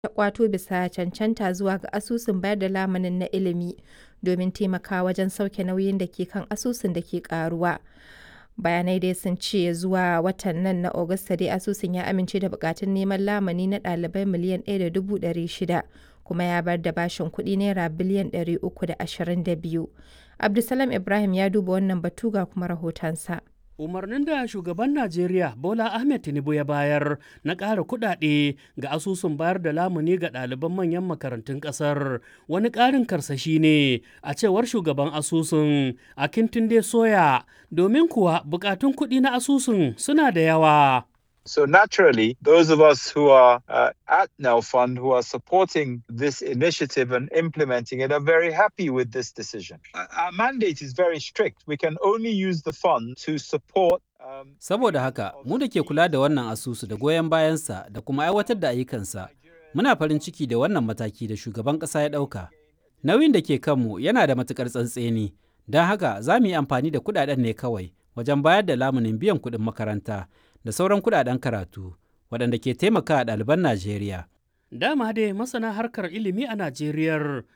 ta ƙwato bisa cancanta zuwa ga asusun bayar da lamunin na ilimi domin taimakawa wajen sauke nauyin da ke kan asusun da ke ƙaruwa. Bayanai dai sun ce zuwa watan nan na Agusta dai asusun ya amince da buƙatun neman lamuni na ɗalibai miliyan 1.600 kuma ya bayar da bashin kuɗi naira biliyan 322. Abdulsalam Ibrahim ya duba wannan batu ga kuma rahotonsa. umarnin da shugaban najeriya bola ahmed tinubu ya bayar na ƙara kuɗaɗe ga asusun bayar da lamuni ga ɗaliban manyan makarantun ƙasar wani ƙarin karsashi ne a cewar shugaban asusun a kintunde soya domin kuwa buƙatun kuɗi na asusun suna da yawa So naturally, those of us who are uh, at Now Fund, who are supporting this initiative and implementing it, are very happy with this decision. Our mandate is very strict. We can only use the fund to support Um, Saboda haka, mu da ke kula da wannan asusu da goyon bayansa da kuma aiwatar da ayyukansa, muna farin ciki da wannan mataki da shugaban ƙasa ya ɗauka. Nauyin da ke kanmu yana da matuƙar tsantseni, don haka za mu yi amfani da kuɗaɗen ne kawai wajen bayar da lamunin biyan kuɗin makaranta da sauran kuɗaɗen karatu waɗanda ke taimaka ɗaliban Najeriya. dama dai masana harkar ilimi a najeriya